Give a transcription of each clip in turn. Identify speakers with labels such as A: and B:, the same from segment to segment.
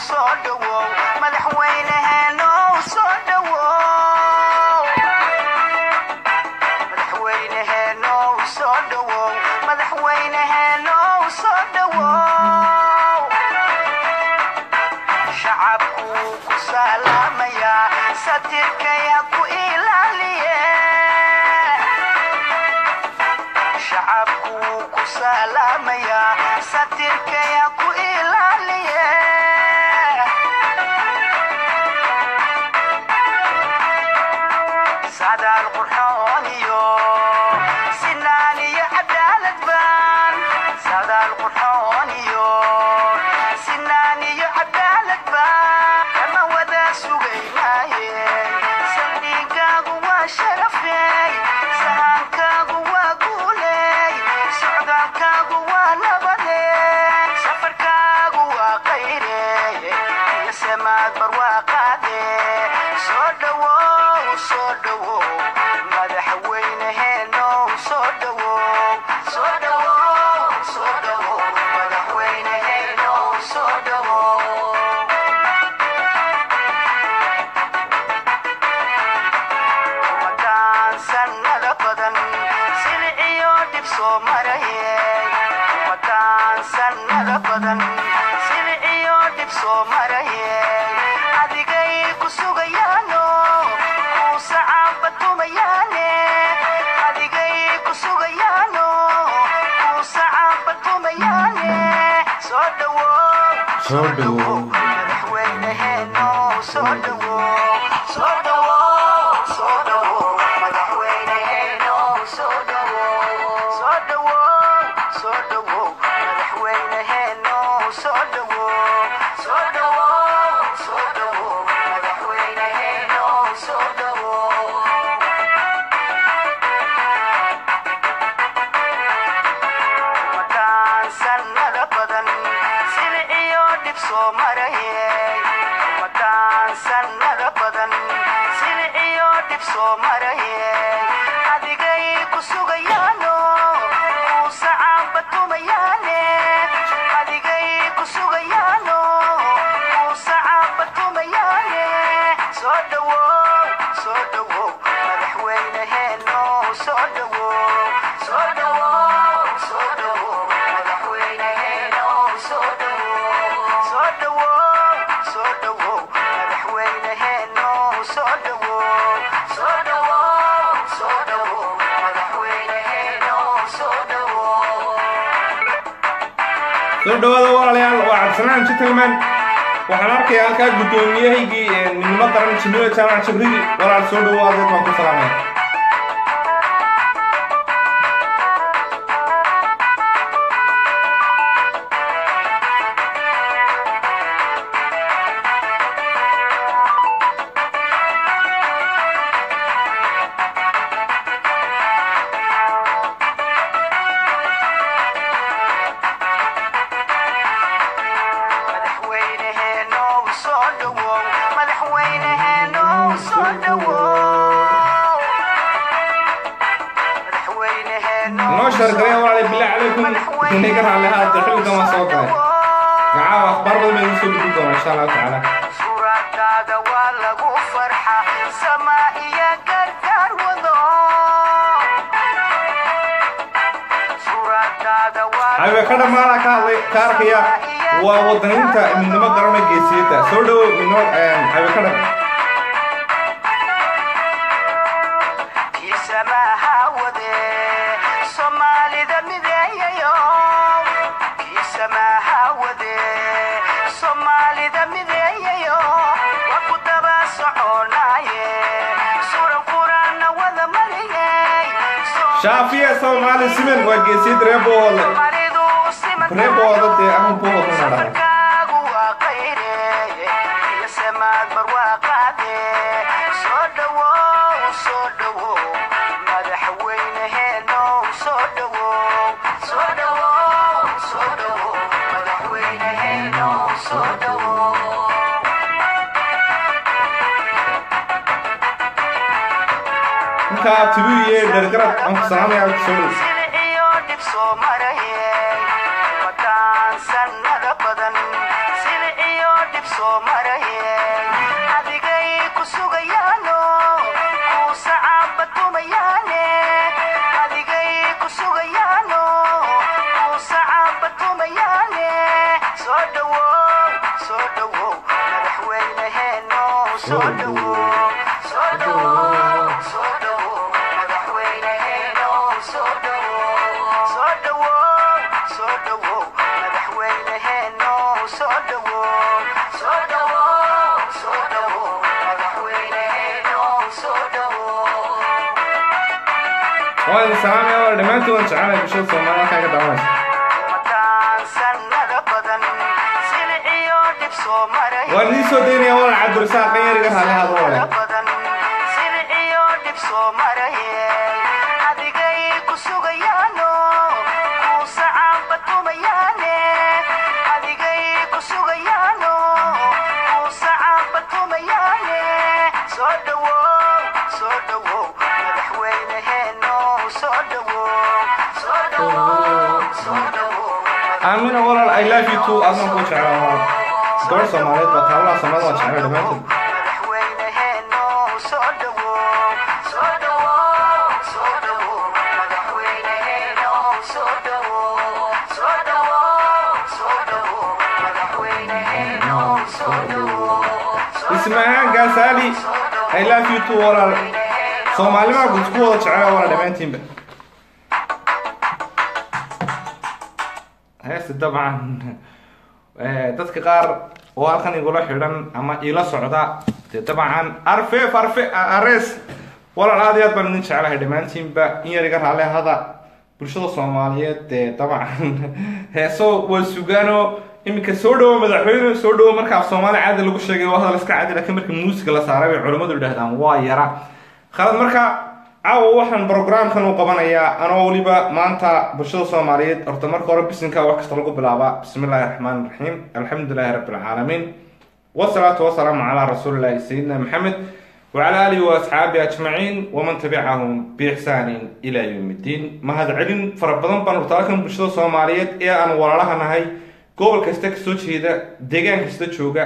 A: soo dhowow madaxweyneheenow soo dhowow madaxweyneheenow soo dhowow madaxweyneheenow soo dhowow shacabku ku salaamayaa satirkay ha ku ilaaliye shacabku ku salaamayaa satirkay ha ku ilaaliye sadaal qurxoon iyo sinaan iyo cadaalad baan sadaal qurxoon iyo sinaan iyo cadaalad baan kama wada sugaynaaye saldhigaagu waa sharafey sahankaagu waa guuley socdaalkaagu waa nabade safarkaagu waa qayre iyo samaad barwaaqaade soo dhowow soo dhowow madaxweyneheenow soo dhowow soo dhowow soo dhowow madaxweyneheenow soo dhowow umadaan sannada badan siliciyo dhib soo marayey umadaan sannada badan siliciyo dhib soo marayey adigay ku sugayaano kuu sacaaba tumayaane adigay ku sugayaano kuu sacaaba tumayaane soo dhowow
B: Soo dhowow.
A: madaxweyneheeno soo dhowow soo dhowow soo dhowow madaxweyneheeno soo dhowow soo dhowow soo dhowow madaxweyneheeno soo dhowow soo dhowow soo dhowow madaxweyneheeno soo dhowow umadaan sannada badan siliciyo dhib soo marayey umadaan sannada badan siliciyo dhib soo marayey adigay ku sugayaano kuu sacaaba tumayaane adigay ku sugayaano kuu sacaaba tumayaane soo dhowow soo dhowow madaxweyneheeno soo dhowow soo dhowow soo dhowow madaxweyneheeno soo dhowow soo dhowow soo dhowow madaxweyneheeno soo dhowow soo dhowow soo dhowow madaxweyneheeno soo dhowow
B: soo dhawaada walaalayaal waa cabdisanaan gentleman waxaan arkayaa halkaa guddoomiyahaygii ee midnimo qaran jimilo jaamac jibril walaal soo dhawo adeed baan ku salaamaya
A: madaxweyneheeno soo dhowow madaxweyneheeno soo dhowow madaxweyneheeno
B: noo shargalaya walaalayaal bilaa calaykum inay ka raalli ahaada xilligan waan soo galay gacaawa akhbaar badan baan idiin soo gudbin doonaa insha allahu tacaala
A: suuradaada waa lagu farxa samaa iyo gargaar wado suuradaada waa
B: ayba ka dhammaana ka hadlay ka arkaya waa wadaniinta midnimo garana geesiyadda soo dhawo midnimo ayba ka dham
A: kiisamaha wade soomaalida mideeyayo kiisamaha wade soomaalida mideeyayo waa ku daba soconaaye suran quraana wada mariyey
B: shaafiya soomaali simen waa geesiyad reebooda
A: Soomaalidu siman
B: reebooda dee aman buu wadana dhahay
A: safarkaagu waa qayre iyo samaad barwaaqaade soo dhowow soo dhowow madaxweyneheeno soo dhowow soo dhowow soo dhowow madaxweyneheeno soo dhowow
B: markaa tibiye dhergarad aan ku salaamaya soo dhow
A: siliciyo dhib soo marayey wadaan sannada badan siliciyo dhib dhib soo maraye adigay ku sugayaano kuu sacaaba tumayaane adigay ku sugayaano kuu sacaaba tumayaane soo dhowow soo dhowow madaxweyneheeno soo dhowow soo dhowow soo dhowow madaxweyneheeno soo dhowow soo dhowow soo dhowow madaxweyneheeno soo dhowow soo dhowow soo dhowow madaxweyneheeno soo dhowow
B: waa idin salaamaya wala dhammaantiin waan jecelay bulshada soomaalida halkaa ka daawanaysa
A: umadaan sannada badan siliciyo dhib soo maray
B: waan idiin soo daynaya walaal cabdirasaaq qanyariga raali hado wale
A: badan siliciyo dhib soo maraye adigay ku sugayaano kuu sacaaba tumayaane adigay ku sugayaano kuu sacaaba tumayaane soo dhowow soo dhowow madaxweyneheeno soo dhowow soo dhowow soo dhowow
B: aamina walaal i love you too adna ku jeclaa walaal gabadh soomaaliyeed baa taablaha soomaalida waan jeclay dhammaantood
A: madaxweyneheeno soo dhowow soo dhowow soo dhowow madaxweyneheeno soo dhowow soo dhowow soo dhowow madaxweyneheeno soo dhowow
B: ismahaan gaasaali i love you too walaal soomaalimaa guud ku wada jeclaa walaal dhammaantiinba heesta dabcan eh, dadka qaar oo halkan igula xidhan ama iila socda dee dabcan arfeef arfe arees walaal aad iyo aad baan idin jeclahay dhammaantiinba in yar iga raale hada bulshada soomaaliyeed dee dabcan heeso waa sugaano iminka soo dhawo madaxweyne soo dhawo marka af soomaali caadi lagu sheegay waa hadal iska cadi laakiin marka muusiga la saaray bay culimmadu yidhahdaan waa yara khalad marka caawa waxaan programkan u qabanayaa anoo weliba maanta bulshada soomaaliyeed horta marka hore bisinka wax kasta lagu bilaabaa bismi illaahi raxmaan raxiim alxamdulilahi rabbi alcaalamiin wasalaatu wasalaamu calaa rasuulillahi sayidina maxamed wacala aalihi waasxaabihi ajmaciin waman tabicahum biixsaanin ilaa yowmi ddiin mahadcelin fara badan baan urtaalkan bulshada soomaaliyeed ee aan walaalaha nahay gobol kasta kasoo jeeda deegaan kasta jooga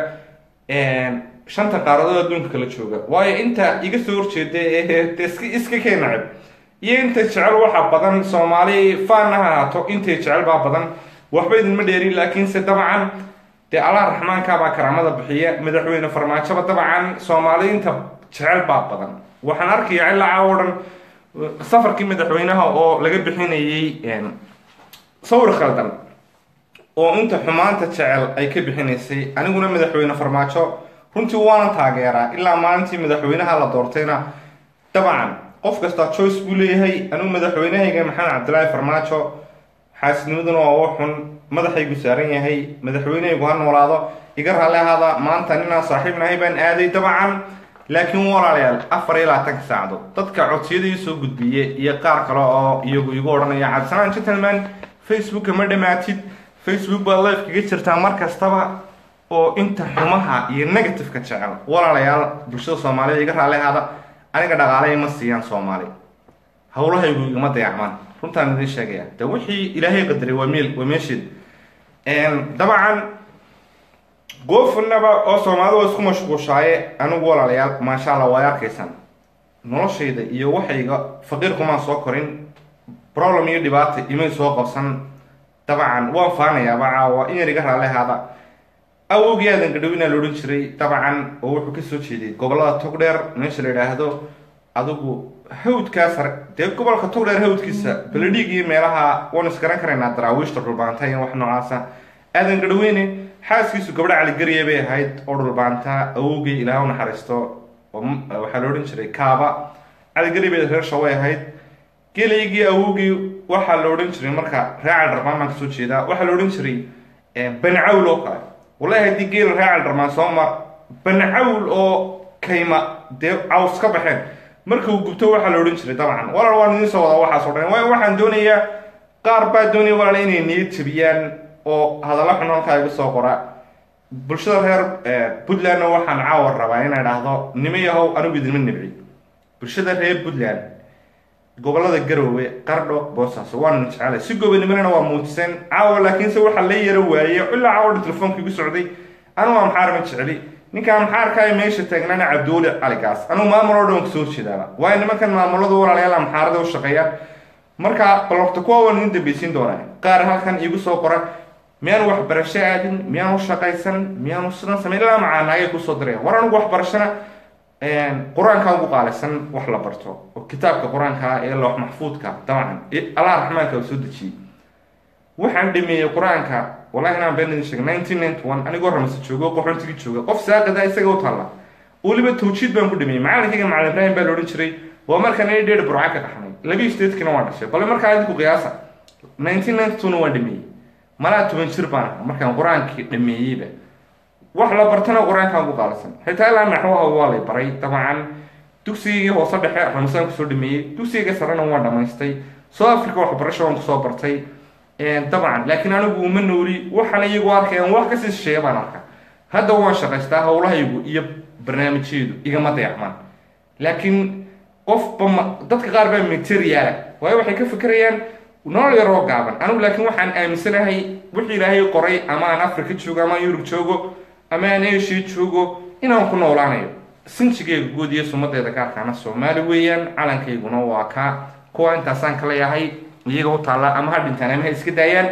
B: shanta qaaradood adduunka kala jooga waayo inta iga soo horjeeda ee de iska iska kee nacib iyo inta jecel waxa badan soomaali faanna ha ahaato intay jecel baa badan waxba idinma dheerin laakiinse dabcan dee allah raxmaanka baa karaamada bixiya madaxweyne farmaajoba dabcan soomaali inta jecel baa badan waxaan arkayaa ilaa caawo dhan safarkii madaxweynaha oo laga bixinayay sawir khaldan oo inta xumaanta jecel ay ka bixinaysay aniguna madaxweyne farmaajo runtii waanan taageeraa ilaa maalintii madaxweynaha la doortayna dabcan qof kastaa joyce buu leeyahay anigu madaxweynahayga maxamed cabdilaahi farmaajo xaasinimaduna waa u xun madaxaygu saaran yahay madaxweynahaygu ha noolaado iga raalli ahaada maanta ninaan saaxiib nahay baan aaday dabcan laakiin walaalayaal afar iyo labaatanka saacdood dadka codsiyadii soo gudbiye iyo qaar kale oo iyagu igu odhanaya cabdisalaan gentleman facebooka ma dhamaatid facebook baad life kaga jirtaa mar kastaba oo inta xumaha iyo negativeka jecel walaalayaal bulshada soomaalida iga raalli ahaada aniga dhaqaale ima siiyaan soomaali howlahaygu igama dayacmaan runtaan idin sheegaya de wixii ilaahay qadaray waa meel waa meesheed dabcan goofanaba oo soomaalida waa isku mashquushaaye anigu walaalayaal maasha allah waay arkaysaan noloshayda iyo waxayga faqiirkumaan soo korin problem iyo dhibaata imay soo qabsan dabcan waan faanayaaba caawa in yar iga raalli ahaada awowgii aadan gadhowinaa la odhan jiray dabcan oo wuxuu kasoo jeeday gobolada togdheer meesha la yidhaahdo adigu hawdkaas dee gobolka togdheer hawdkiisa beledhiig iyo meelaha waan isgaran karaynaa daraawiishta dhulbaanta iyo wax noocaasa aadan gadhoweyne xaaskiisu gabdho caligariya bay ahayd oo dhulbaanta awowgii ilaah u naxariisto waxaa la odhan jiray kaaba caligari bay reer shaway ahayd gelaygii awowgii waxaa la odhan jiray marka raacal dharmaan baan kasoo jeedaa waxaa la odhan jiray bancawl oo kale wallahi haddii geela raacal dharmaan soo mar bancawl oo kayma dee caws ka baxeen marka uu gubto waxaa la odhan jiray dabcan walaal waan idiin soo wadaa waxaas o dhan waayo waxaan doonayaa qaar baa doonaya walaal inay niyad jabiyaan oo hadalla xun halkaa igu soo qora bulshada reer puntlandna waxaan caawa rabaa inay dhahdo nimo yahow anigu idinma nibci bulshada reer puntland gobolada garoowe qardho boosaaso waana jecelay si gobanimona waa muujiseen caawa laakiinse waxaa la yaro waayey ilaa caawa telefoonka igu socday anugu amxaar ma jecli ninka amxaarka ee meesha taagnana cabduuli caligaas anugu maamul oo dhan kasoo horjeedaaba waayo nimankan maamuladu walaalayaal amxaarada u shaqeeya marka balorta kuwa waan idin dambeysiin doonaa qaar halkan iigu soo qora miyaanu waxbarasho aadin miyaanu shaqaysan miyaanu sidan samayn ilaa macaanaagay kusoo diraya war anigu waxbarashana qur-aanka ugu qaalaysan wax la barto oo kitaabka qur-aanka ee loox maxfuudka dabcan allah raxmaanka soo dejiyey waxaan dhameeyey qur-aanka wallahi inaan been idin sheegay nineteen ninety one anigoo ramase joogo qoxoontigii jooga qof saaqada isaga u taalla weliba tawjiid baan ku dhameeyey macalinkayga macalin ibraahim baa la odhan jiray waa markaan ini dheer burca ka dhaxnay labii statekina waan dhashay bale markaa idinku qiyaasa nineteen ninety two na waan dhameeyey malaa toban jir baan ahaa markaan qur-aankii dhameeyeyba wax la bartana qur-aankaan ugu qaalisan xitaa ilaa naxwaha waa lay baray dabcan dugsigii hoose dhexe ramasaan kusoo dhameeyey dugsiga sarena waan dhamaystay south africa waxbarasho waan kusoo bartay dabcan laakiin anigu uma nooli waxaan iyagu arkayaan wax kasii shisheeya baan arkaa hadda waan shaqaystaa howlahaygu iyo barnaamijyadu igama dayacmaan laakiin qofba ma dadka qaar baa materiaala waayo waxay ka fikirayaan nolol yaroo gaaban anigu laakiin waxaan aaminsanahay wixii ilaahay qoray ama aan africa joogo ama aan yurub joogo ama aan asia joogo inaan ku noolaanayo sinjigeyga guud iyo sumadeeda gaarkaana soomaali weeyaan calankayguna waa kaa kuwa intaasaan kala yahay iyaga u taalla ama ha dhintaan ama ha iska daayaan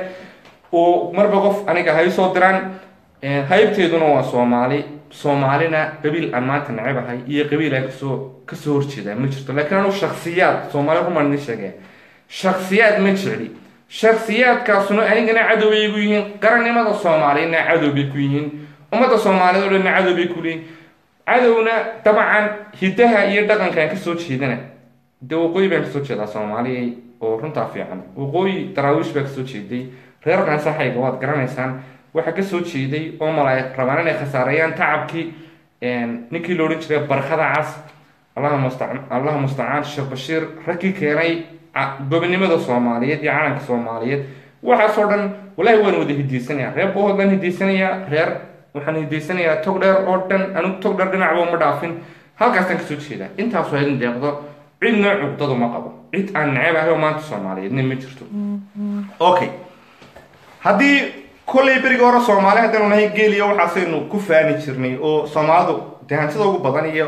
B: oo marba qof aniga hay soo diraan haybteeduna waa soomaali soomaalina qabiil aan maanta nacebahay iyo qabiil aan kasoo kasoo horjeedaa ma jirto laakiin anu shaksiyaad soomaali rumaan idin sheegaya shaksiyaad ma jecli shaksiyaadkaasuna anigana cadow bay ku yihiin qarannimada soomaaliyana cadow bay ku yihiin ummadda soomaaliyed o dhanna cadow bay ku leeyihin cadowna dabcan hidaha iyo dhaqankaan kasoo jeedana dee waqooyi baan kasoo jeedaa soomaaliya oo runtaa fiican waqooyi daraawiish baa kasoo jeeday reer kansaxayga waad garanaysaan waxaa kasoo jeeday oo mala rabaan inay khasaareeyaan tacabkii ninkii la odhan jiray barkada cas allaha musta allaha mustacaan sheekh bashiir raggii keenay gobonimada soomaaliyeed iyo calanka soomaaliyeed waxaasoo dhan walahi waan wada hidaysanayaa reer bohood baan hidaysanayaa reer waxaan hidaysanayaa tog dheer oo dhan anigu tog dheer dhinacba uma dhaafin halkaasaan kasoo jeedaa intaasoo idin deeqdo cidna cugdadu ma qabo cid aan neceb ahay oo maanta soomaaliyeedna ma jirto okay haddii kollay beriga hore soomaali haddaynu nahay geeliya waxaasaynu ku faani jirnay oo soomaalidu dee hantida ugu badan iyo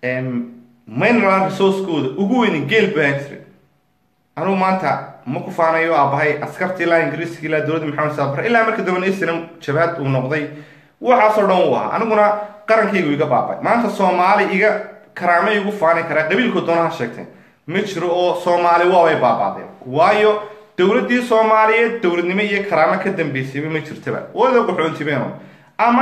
B: mineral resourcekooda ugu weyni geel baan jiray anugu maanta ma ku faanayo aabahay askartii ilaa ingiriiska ilaa dowladda maxamed saabar ilaa marka dambena islam jabhad uu noqday waxaasoo dhan u ahaa aniguna qarankaygu iga baabay maanta soomaali iga karaama igu faani karaa qabiilku doonaha sheegteen ma jiro oo soomaali waabay baabaadeen waayo dowladdii soomaaliyeed dowladnimo iyo karaamo ka dambeysayba ma jirtaba wada qaxoontibeeno ama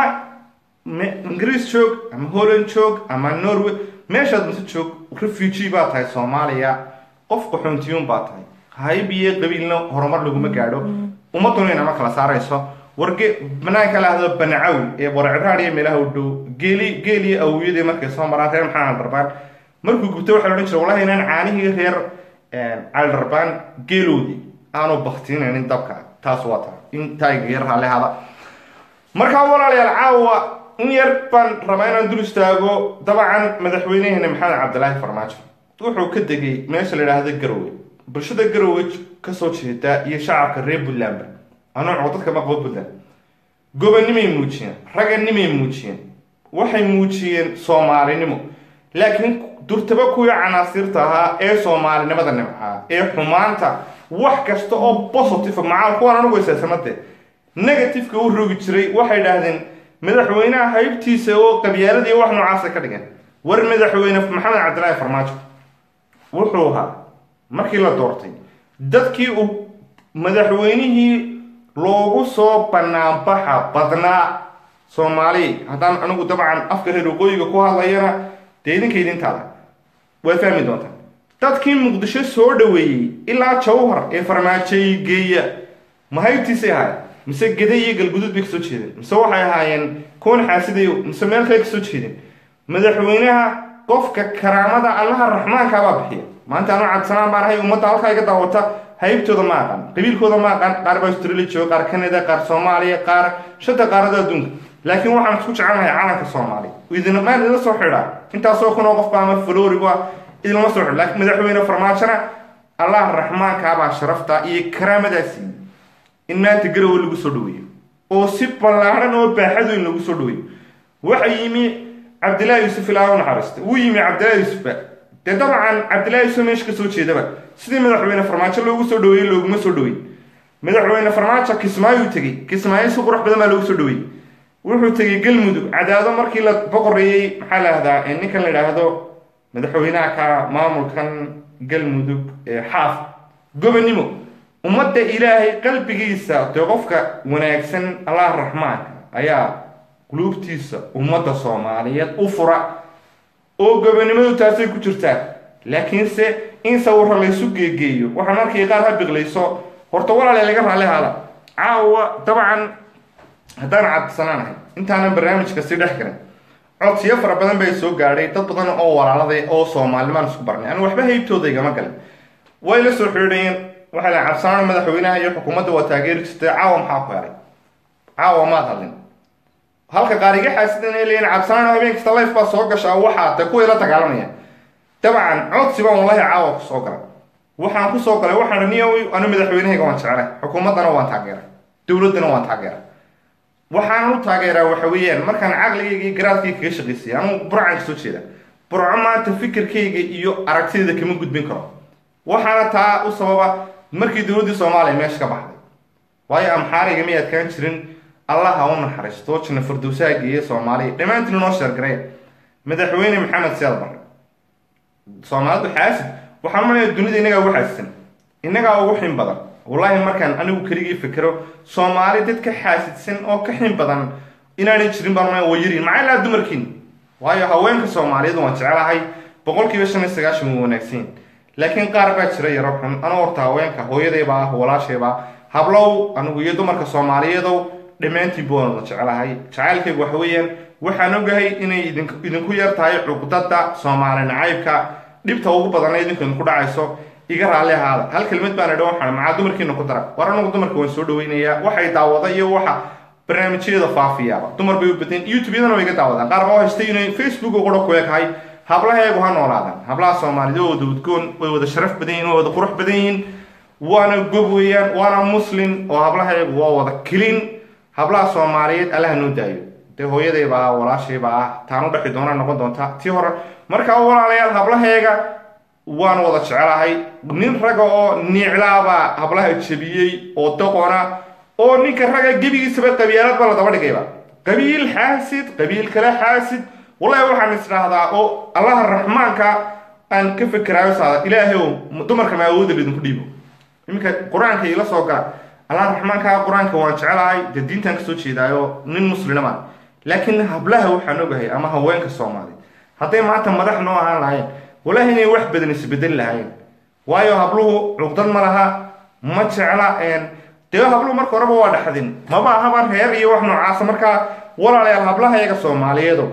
B: ingiriis joog ama holland joog ama norway meeshaad mase joog refugee baa tahay soomaaliya qof qaxoontiyuun baa tahay hayb iyo qabiilna horumar laguma gaadho ummaduna inama kala saarayso warge banaanka lahdo banacawl ee warciraad iyo meelaha u dhow geeli geel iyo awiyadii markay soo maraan reer maxaa caldarbaan markuu gubto waxaa la odhan jira wallahi inaan caanihii reer caldarbaan geeloodii aanu baktinaynin dabka taas waa tahay in taayga yar haalehada markaa walaalayaal caawa in yar baan rabaa inaan dul istaago dabcan madaxweyneheena maxamed cabdilaahi farmaajo wuxuu ka degay meesha la yidhaahdo garowe bulshada garowe kasoo jeeda iyo shacabka reer puntlandba anooco dadka ma qabo puntland gobonnimay muujiyeen raganimay muujiyeen waxay muujiyeen soomaalinimo laakiin durtaba kuwii canaasiirta ahaa ee soomaalinimada nimcaa ee xumaanta wax kasta oo positive macaal kuwaan anugu isaysanade negativeka u rogi jiray waxay idhaahdeen madaxweynaha haybtiisa oo qabyaaladii wax noocaasa ka dhigeen war madaxweyne maxamed cabdilaahi farmaajo wuxuu ahaa markii la doortay dadkii uu madaxweynihii loogu soo banaanbaxa badnaa soomaali haddaan anigu dabcan afka reer waqooyiga ku hadlayana dee idinka idintaada waad fahmi doontaan dadkii muqdisho soo dhaweeyey ilaa jawhar ee farmaajoy geeya ma haybtiisay ahaayeen mise gede iyo galguduud bay kasoo jeedeen mise waxay ahaayeen kuwan xaasidayo mise meel kale kasoo jeedeen madaxweynaha qofka karaamada allaha raxmaankaabaa bixiya maanta anu cadsanaan baan ahay ummadda halkaa iga daawata haybtooda ma aqaan qabiilkooda ma aqaan qaar baa australia jooga qaar canada qaar soomaaliya qaar shanta qaarada adduunka laakiin waxaan isku jecelnahay calanka soomaaliya idinmaan idila soo xidhaa intaasoo kunoo qofba ama floriba idinlama soo xidho laakiin madaxweyne farmaajona allah raxmaankaabaa sharafta iyo karaamadaa siiyey in maanta garowe lagu soo dhaweeyo oo si ballaadhan oo baaxad weyn lagu soo dhaweeyey waxa yimi cabdillahi yuusuf ilaa u naxariista wuu yimi cabdillahi yuusufba dee dabcan cabdillahi yuusuf meesha ka soo jeedaba sidii madaxweyne farmaajo loogu soo dhaweeyey looguma soo dhaweey madaxweyne farmaajo kismaayuu tegey kismaayo si qurux badan baa loogu soo dhaweeyey wuxuu tegey galmudug cadaado markii la boqoreeyey maxaa la ahdaa ninkan la idhaahdo madaxweynaha ka maamulkan galmudug ee xaaf gobonimo ummadda ilaahay qalbigiisa dee qofka wanaagsan allah raxmaanka ayaa quluubtiisa ummadda soomaaliyeed u fura oo gobonimadu taasay ku jirtaa laakiinse in sawirra laysu geegeeyo waxaan arkay qaar ha biqlayso horta walaale laga raalli haada caawa dabcan haddaan cabdisanaanahay intaanan barnaamijka si dhex galin codsiyo fara badan bay soo gaadhay dad badan oo walaaladay oo soomaalnimaan isku barnay anu waxba haybtooda igama galin way la soo xidhiidhayeen waxaa la cabsanaan madaxweynaha iyo xukuumadda waa taageeri jirtay caawa maxaa ku helay caawa maad hadlin halka qaar iga xaasidan ay leeyiin cabsanaan habeen kasta life baa soo gashaa waxaa de kuway la dagaalamaya dabcan codsi baan wallahi caawa kusoo galay waxaan kusoo galay waxaan niyo anu madaxweynahayga waan jeclay xukuumaddana waan taageeray dowladdana waan taageeray waxaan u taageeraa waxa weeyaan markaan caqligayga iyo garaadkayga kaga shaqaysaya anugu burcaan kasoo jeeda burco maanta fikirkayga iyo aragtidayda kama gudbin karo waxaana taa u sababa markii dowladdii soomaaliya meesha ka baxday waayo amxaariga may adkaan jirin allaha u naxariisto janna fardowsaha geeya soomaaliya dhammaantiin noo sheergaray madaxweyne maxamed siyaad barre soomaalidu xaasid waxaan malaya dunida innagaa ugu xaasisan innagaa ugu xin badan wallaahi markaan anigu keligii fikero soomaali dad ka xaasidsan oo ka xin badan inaanay jirin baan malaya waa yariin maxaa ilaa dumarkiin waayo haweenka soomaaliyeed waan jecelahay boqolkiiba shan iyo sagaashan waa wanaagsan laakiin qaar baa jira yaro xun anuu horta haweenka hooyadayba ah walaashayba hablow anigu iyo dumarka soomaaliyeedow dhammaantiin buu la jecelahay jacaylkaygu waxa weeyaan waxaan ogahay inay idinku yar tahay cuqdada soomaali nacaybka dhibta ugu badanna idinku idinku dhacayso iga raalli ahaada hal kelmad baan idha waxaan macaa dumarkiina ku dara war anagu dumarka waan soo dhaweynayaa waxay daawada iyo waxa barnaamijyada faafiyaaba dumar bay u badan youtube-yadana way iga daawadaan qaar baa haystay inay facebook qura ku ekahay hablaheegu ha noolaadaan hablaha soomaaliyed oo wada udgoon way wada sharaf badan yihin way wada qurux badan yihiin waana gob weeyaan waana muslim oo hablaheegu waa wada kelin hablaha soomaaliyeed allaha noo daayo dee hooyadayba ah walaashayba ah taan u dhexi doona noqon doonta tii hore markaa walaalayaal hablaheega waan wada jecelahay nin raga oo niiclaabaa hablaha jebiyey oo doqona oo ninka raga gebigiisaba qabiilad ba la daba dhigayba qabiil xaasid qabiil kale xaasid wallahi waxaan isdhaahdaa oo allaha raxmaanka aan ka fekeraayo saada ilaahay ow dumarka ma awoodda idinku dhiibo iminka qur-aanka ila soo gala allaha raxmaanka qur-aanka waan jecelahay dee diintaan kasoo jeedaayo nin muslimama laakiin hablaha waxaan ogahay ama haweenka soomaaliya hadday maanta madax noo ahaan lahayn walahi inay wax badan isbedeli lahayn waayo habluhu cuqdad ma laha ma jecla dee habluhu marka horeba waa dhaxdin maba ahaba reer iyo wax noocaasa markaa walaalayaal hablahayaga soomaaliyeedo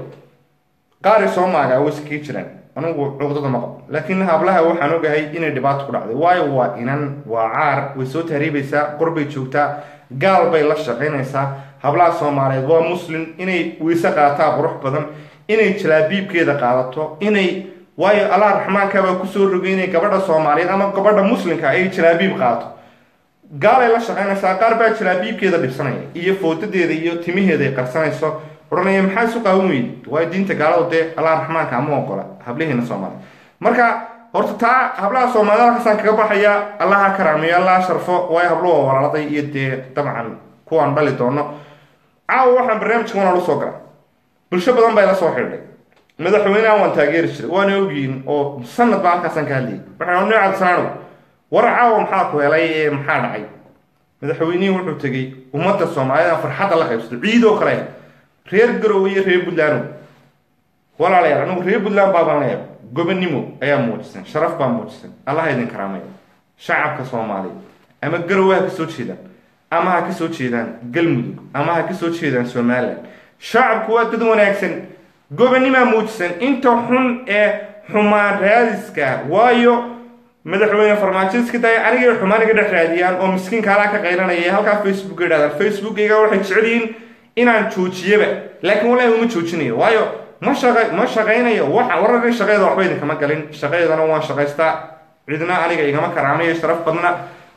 B: qaari soo maagaa way iskii jiraan anigu cuqdada ma qabo laakiin hablaha waxaan ogahay inay dhibaato ku dhacday waayo waa inan waa caar way soo tahriibaysaa qorbay joogtaa gaal bay la shaqaynaysaa hablaha soomaaliyeed waa muslim inay weyse qaataa qurux badan inay jalaabiibkeeda qaadato inay waayo allah raxmaankaabaa kusoo rogay inay gabadha soomaaliyeed ama gabadha muslimka ay jalaabiib qaadato gaalay la shaqaynaysaa qaar baa jalaabiibkeeda dhibsanaya iyo foodadeeda iyo timaheeda ay qarsanayso odhanaya maxaa isu qaawan weydi waayo diinta gaaladu dee allah raxmaanka ama ogola hablaheena soomaaliya marka horta taa hablaha soomaaliyed halkaasaan kaga baxaya allaha karaamiyo allaha sharfo waayo habluhu waa walaaladay iyo dee dabcan kuwaan dhali doono caawa waxaan barnaamijka wanaan usoo gala bulsho badan baa ila soo xidhay madaxweynaha waan taageeri jiray waana ogyihin oo sanad baa halkaasaan ka hadlayay waxaan ni cabdisanaanow war caawa maxaa ku helay ee maxaa dhacay madaxweynihii wuxuu tegey ummadda soomaaliyeed aan farxadda la qaybsato ciidoo kale reer garowe iyo reer puntland walaalayaal anigu reer puntland baabaan leeyahay gobonimo ayaa muujisan sharaf baa muujisan allaha idin karaamaya shacabka soomaaliya ama garowe ha ka soo jeedaan ama ha ka soo jeedaan galmudug ama ha ka soo jeedaan somalilan shacabku waa dad wanaagsan gobonimaa muujisan inta xun ee xumaan raadiska waayo madaxweyne farmaajo iska daya anigay xumaan iga dhex raadiyaan oo miskiinka alaa ka qaylanaya halkaa facebook idhahdaan facebookayga waxay jecel yihiin inaan joojiyaba laakiin wallahi uma joojinayo waayo ma shaqa ma shaqaynayo waxa wararka shaqeeda waxba idinkama galin shaqeedana waan shaqaystaa cidna aniga igama karaamayo sharaf badna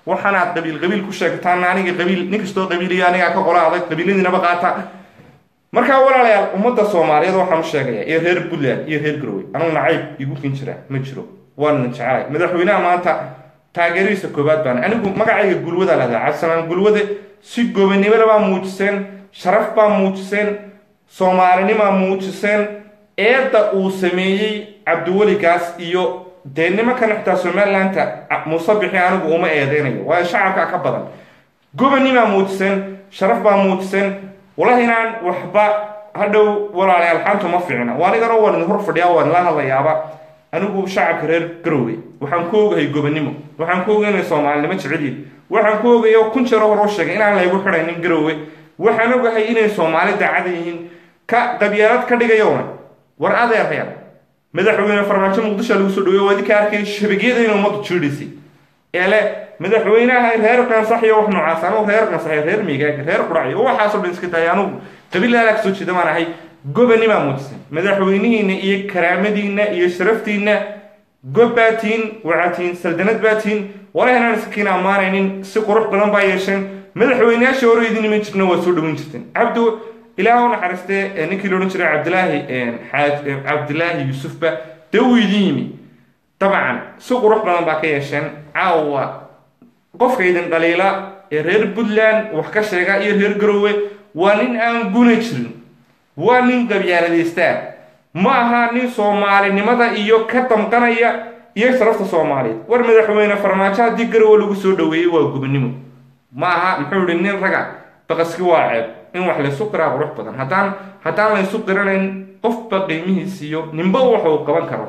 B: waxaanaad qabiil qabiil ku sheegtaan aniga qabiil nin kastoo qabiiliyo anigaa ka qola adag qabiiladiinaba qaata markaa walaalayaal ummadda soomaaliyeed waxaan u sheegaya iyo reer puntland iyo reer garowe anugu nacayb igu kin jira ma jiro waana jecelahay madaxweynaha maanta taageerihiisa koobaad baan anigu magacayga gulwada lahdaa cabdisalaan gulwade si gobanimada baa muujiseen sharaf baa muujiseen soomaalinimaa muujiseen eedda uu sameeyey cabdiweligaas iyo dee nimankan xitaa somalilandta muuse bixi anigu uma eedeynayo waayo shacabka ka badan gobanimaa muujiseen sharaf baa muujiseen walahi inaan waxba hadhow walaalayaal xantu ma fiicna waa anigana waan idin hor fadhiyaa waan la hadlayaaba anigu shacabka reer garowe waxaan ku ogahay gobanimo waxaan ku ogay inay soomaalinimo jecelyihin waxaan ku ogay oo kun jero hor u sheegay inaan laygu xidhaynin garowe waxaan ogahay inay soomaali daacada yihiin ka qabyaalad ka dhigayona war adeerayal madaxweyne farmaajo muqdisho lagu soo dhaweey waadi ka arkay shabagyada in ummaddu jiidhisay ee le madaxweynaha reer qansax iyo wax noocaas anugu reer qansax reer miigaag reer qurac iyo waxaasoo dhan iska tahay anugu qabiilada ka soo jeeda baan ahay gobanimaa muujisan madaxweynihiina iyo karaamadiina iyo sharaftiina gob baa tihiin waxaa tihiin saldanad baa tihiin walahi inaan iskakiin ammaanaynin si qurux badan baa yeesheen madaxweyneyaasha hore idin iman jirna waa soo dhaweyn jirteen cabdu ilaah u naxariistee ninkii la odhan jiray cabdilaahi xaaj cabdilaahi yuusufba dee uu idin yimi dabcan si qurux badan baa ka yeesheen caawa qofka idin dhaliila ee reer puntland wax ka sheega iyo reer garowe waa nin aan guna jirin waa nin qabyaaladaystaa ma aha nin soomaalinimada iyo ka damqanaya iyo sharafta soomaaliyeed war madaxweyne farmaajo haddii garowe lagu soo dhaweeyey waa gubnimo ma aha muxuu ihi nin raga baqaski waa ceeb in wax laysu qiraa qurux badan haddaan haddaan laysu qiranayn qofba qiimihiisiiyo ninba waxa uu qaban karo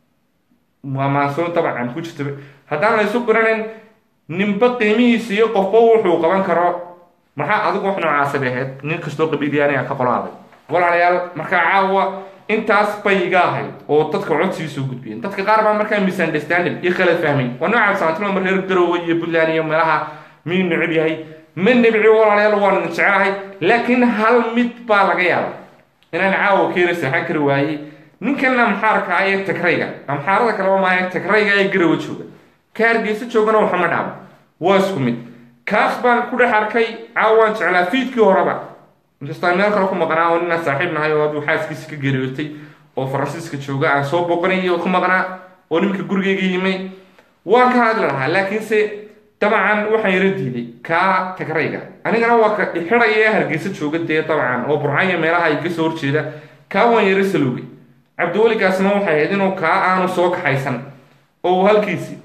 B: waa maansoon dabcan ku jirta haddaan laysu qiranayn ninba qiimihiisa iyo qofba wuxuu qaban karo maxaa adigu wax noocaasabay ahayd nin kastoo qabiilyaaniga ka qolaaday walaalayaal markaa caawa intaas bay iga ahayd oo dadka codsigiisa u gudbiyeen dadka qaar baa markaa misunderstanding iyo kala fahmay waa nooca saantilma reer garowe iyo puntland iyo meelaha miyuu necab yahay ma nebci walaalayaal waan idin jecelahay laakiin hal mid baa laga yaaba inaan caawa keena seexan kari waayey ninkan amxaarka ah ee tagrayga amxaarada kaleba maaha tagrayga ee garowe jooga ka hargeysa joogana waxama dhaaba waa isku mid kaas baan ku dhex arkay caawaan jeclaa fiidkii horeba inkastaa meel kale ku maqnaa oo ninaa saaxiib nahay oo aduu xaaskiisa ka geeriyootay oo faransiiska jooga aan soo boqonay oo ku maqnaa oo nimanka gurigeyga yimay waan ka hadli lahaa laakiinse dabcan waxaan yara diiday kaa tagrayga anigana waa ka xidhaya ee hargeysa jooga dee dabcan oo burcanya meelaha iga soo horjeeda kaa waan yara saloogay cabdiweligaasna waxay ahayd inuu kaa aanu soo kaxaysan oo uu halkiisi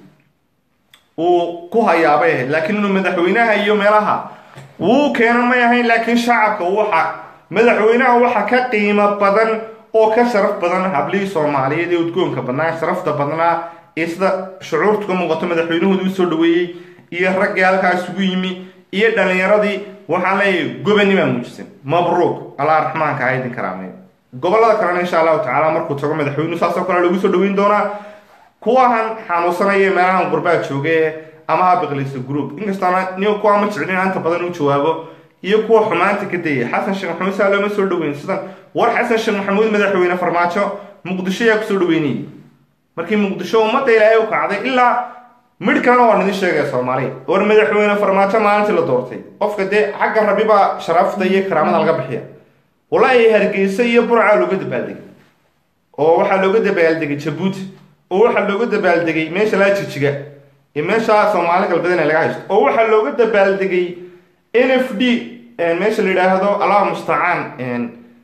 B: uu ku hayaabay ahayd laakiin inuu madaxweynaha iyo meelaha wuu keena may ahayn laakiin shacabka waxa madaxweynaha waxa ka qiimo badan oo ka sharaf badan hablihii soomaaliyeed ee udgoonka badnaa sharafta badnaa ee sida shucuurtu ka muuqato madaxweynahooda u soo dhaweeyey iyo raggii halkaa isugu yimi iyo dhallinyaradii waxaan leeyahay gobanimaa muujisan mabruuq allah raxmaanka ha idin karaameeyo gobolada kalena insha allahu tacaala markuu tago madaxweynuhu saasoo kale lagu soo dhaweyn doonaa kuwahan xanuunsanaya meelahan gurbaa jooge ama ha biqlayso group inkastoona ni kuwa ma jeclin inta badan u jawaabo iyo kuwa xumaanta ka dayay xasan sheekh maxamuud saa looma soo dhaweyn sidan war xasan sheekh maxamuud madaxweyne farmaajo muqdisho ayaa kusoo dhaweynayay markii muqdisho ummadda ilaahay u kacday ilaa midh kalena waan idin sheegaya soomaaliya war madaxweyne farmaajo maalintii la doortay qofka dee xagga rabi baa sharafta iyo karaamada laga bixiya walaahi hargeysa iyo burcaa looga dabaaldegay oo waxaa looga dabaaldegay jabuuti oo waxaa looga dabaaldegay meesha laa jijiga ee meesha soomaali galbeedna laga haysto oo waxaa looga dabaaldegay n f d meesha la yidhaahdo allah mustacaan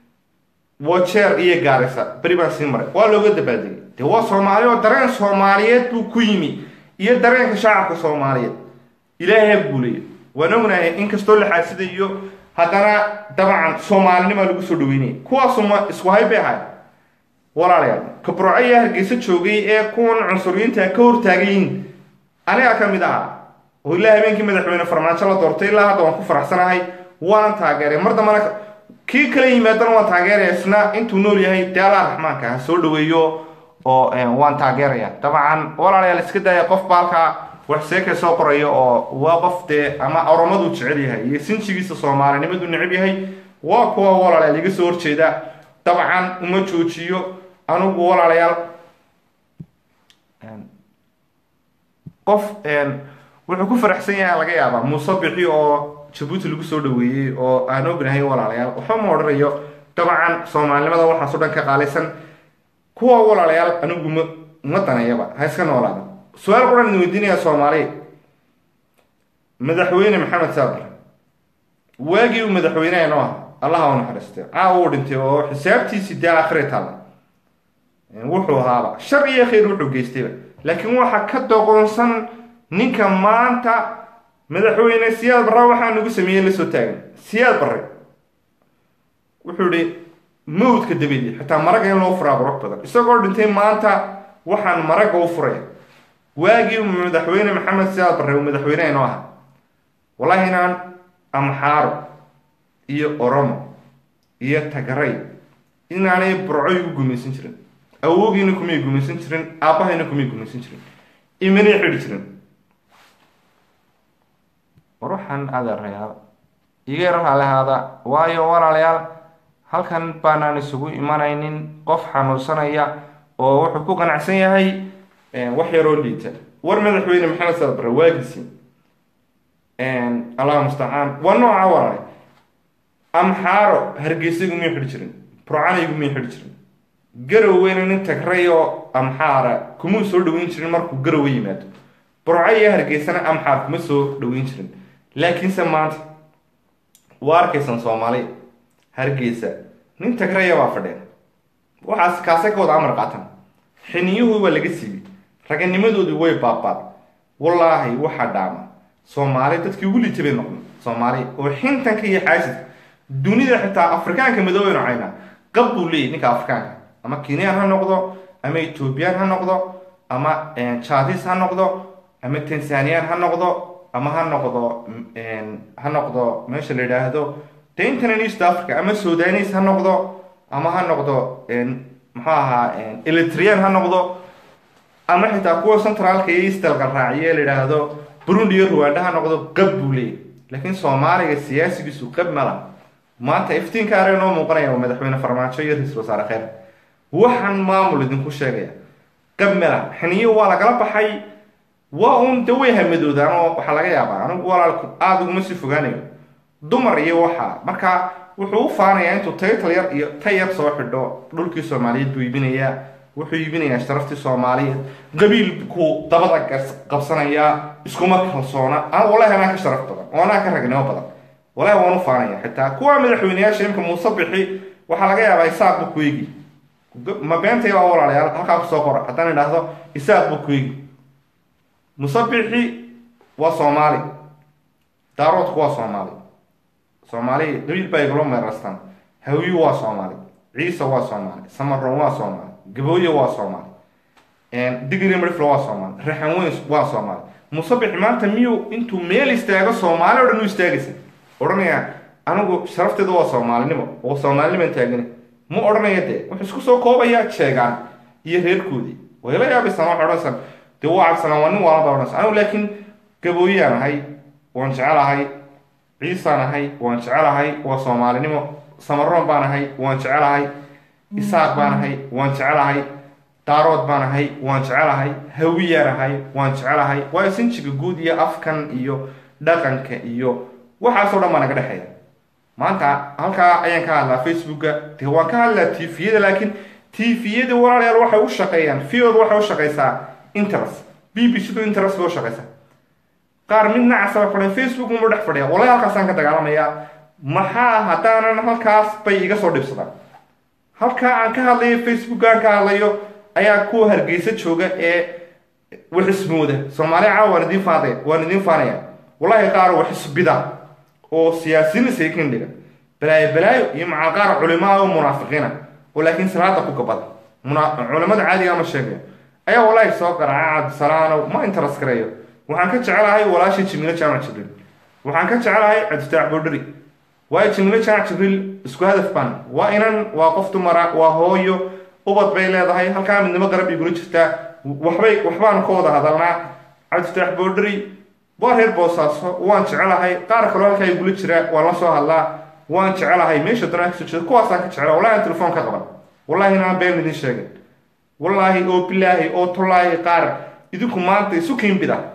B: wajeer iyo gaarisa beri baan sii maray waa looga dabaaldegay dee waa soomaali oo dareen soomaaliyeed buu ku yimi iyo dareenka shacabka soomaaliyeed ilaahay ha guuleeyo waan ognahay inkastoo la xaasidayo haddana dabcan soomaalinima lagu soo dhaweynaya kuwaasuma isku hay bay ahayd walaalayaal kabroco ayaa hargeysa joogay ee kuwan cunsuriyiinta ka hortaagayiin anigaa ka mid ahaa oo ilaa habeenkii madaxweyne farmaajo la doortay ilaa hadda waan ku faraxsanahay waanan taageeray mar dambana kii kala yimaadana waan taageeraya isna intuu nool yahay dee allah raxmaanka ha soo dhaweeyo oo waan taageeraya dabcan walaalayaal iska daya qof baalkaa wax seeka soo qoraya oo waa qof dee ama oromaduu jecel yahay iyo sinjigiisa soomaalinimadu necab yahay waa kuwa walaalayaal iga soo horjeeda dabcan uma joojiyo anugu walaalayaal qof wuxuu ku faraxsan yahay laga yaabaa muuse bixi oo jabuuti lagu soo dhaweeyey oo aan ognahay walaalayaal waxba ma odhanayo dabcan soomaalinimada waxaasoo dhan ka qaalaysan kuwa walaalayaal anigu ma ma danayaba ha iska noolaada su-aal quran idin weydiinaya soomaaliya madaxweyne maxamed saadar waagii uu madaxweyneha noo aha allaha u naxariistay caawa uu dhintay oo xisaabtiisii dee akhri taalla wuxuu ahaaba shar iyo khayr wuxuu geystayba laakiin waxa ka doqonsan ninka maanta madaxweyne siyaad barre waxaa nagu sameeyey lasoo taagan siyaad barre wuxuu ihi mawdka dabadii xitaa maraga in loo furaa qurux badan isagoo dhintay maanta waxaan maraga u furaya waagii madaxweyne maxamed siyaad barre uu madaxweyneha noo aha wallahi inaan amxaaro iyo oromo iyo tagaray inaanay burco igu gumaysan jirin awoogiina kumay gumaysan jirin aabbahayna kumay gumaysan jirin imanay xidhi jirin ruuxan adeerayaal iga yar halehaada waayo walaalayaal halkan baanaan isugu imanaynin qof xanuunsanaya oo wuxuu ku qanacsan yahay wax yaroo liita war madaxweyne maxamed saad bare waagiisi allah mustacaan waa nooca walaale amxaaro hargeysa igumay xidhi jirin burcana igumay xidhi jirin garoweyna nin tagray oo amxaara kumuu soo dhaweyn jirin markuu garowe yimaado burco iyo hargeysana amxaar kuma soo dhaweyn jirin laakiinse maanta waa arkaysan soomaali hargeysa nin tagraya baa fadheen waxaas kaasay ka wada amar qaatan xiniyuhu waa laga siibay raganimadoodii way baabaad wallaahi waxaa dhaama soomaali dadkii ugu liita bay noqon soomaali oo xintanka iyo xaasidka dunida xitaa afrikaanka madoobaynu caynaa qab buu leeyahy ninka afrikaanka ama kenyaan ha noqdo ama ethoobiyan ha noqdo ama jadis ha noqdo ama tanzanian ha noqdo ama ha noqdo ha noqdo meesha la yidhaahdo daintan east africa ama sudanis ha noqdo ama ha noqdo muxuu ahaa elitrian ha noqdo ama xitaa kuwa centraalka iyo eastalka raaciye la yidhaahdo burundi iyo ruwanda ha noqdo qab buu leeyahy laakiin soomaaliga siyaasigiisu qab mala maanta iftiinka are noo muuqanaya waa madaxweyne farmaajo iyo ra-isul wasaare kheyr waxaan maamul idinku sheegaya qab mala xiniyo waa lagala baxay waa uun de way hamadoodaan oo waxaa laga yaabaa anigu walaalku aada uguma sii fogaanayo dumar iyo waxaa marka wuxuu u faanayaa intuu taytal yar iyo tay yar soo xidho dhulkii soomaaliyeed buu iibinayaa wuxuu iibinayaa sharaftii soomaaliyeed qabiilku dabada qabsanayaa iskuma kalsoona an walahi anaa ka sharaf badan oo anaa ka ragnimo badan walahi waan u faanaya xitaa kuwa madaxweyneyaasha imka muuse bixi waxaa laga yaabaa isaaq buu ku eegi ma beentay waa walaalayaal halkaa kusoo qora haddaan idhaahdo isaaq buu ku eegi musabixi waa soomaali daaroodku waa soomaali soomaali qabiil baa igula meerastaan hawiyu waa soomaali ciise waa soomaali samaroon waa soomaali gabooye waa soomaali digri mariflo waa soomaali raxan weyn waa soomaali musabixi maanta miyuu intuu meel istaago soomaali o dhan u istaagaysa odhanaya anigu sharafteeda waa soomaalinimo oo soomaaliniman taagani ma odhanaya dee wuxuu isku soo koobayaa jeegaan iyo reerkoodii wayla yaabaysan waxa odhansan dee waa cabsanaa waa nin waalan baa odhansan anigu laakiin gabooyaan ahay waan jecelahay ciisaan ahay waan jecelahay waa soomaalinimo samaroon baan ahay waan jecelahay isaaq baan ahay waan jecelahay daarood baan ahay waan jecelahay hawiyaan ahay waan jecelahay waayo sinjiga guud iyo afkan iyo dhaqanka iyo waxaasoo dhan baa naga dhexeeya maanta halkaa ayaan ka hadlaa facebooka de waan ka hadlaa tviyada laakiin tviyada walaalayaal waxay u shaqeeyaan fiod waxay u shaqeysaa interest b b c du interest bay u shaqeysaa qaar mid nacasa bay fadhiya facebook uma dhex fadhiya walahi halkaasaan ka dagaalamayaa maxaa haddaanan halkaas bay iga soo dhibsadaan halkaa aan ka hadlayo facebook aan ka hadlayo ayaa kuwa hargeysa jooga ee waxismooda soomaaliya caawa waan idiin faadaya waan idiin faanaya wallahi qaar waxisbida oo siyaasiyiin saykin dhiga balaayo balaayo iyo macal qaar culimaa oo munaafiqiina oo laakiin salaada ku gabada culimada caadiga ma sheegayo ayaa wallahi soo garaaca cabdisalaano ma interes gareeyo waxaan ka jecelahay walaashii jimiilo jaamac jibriil waxaan ka jecelahay cabdifitaax boodhari waayo jimiilo jaamac jibriil isku hadaf baan waa inan waa qof dumara waa hooyo ubad bay leedahay halkaa midnimo garab igula jirtaa waxbay waxbaanu ka wada hadalnaa cabdifitaax boodhari waa reer boosaaso waan jecelahay qaar kaloo halkaa igula jira waan la soo hadlaa waan jecelahay meesha danaa kasoo jeeda kuwaasaan ka jecela wallahi aan telefoon ka qaban wallahi inaan been idin sheegin wallaahi oo bilaahi oo tullaahi qaar idinku maanta isu kiinbida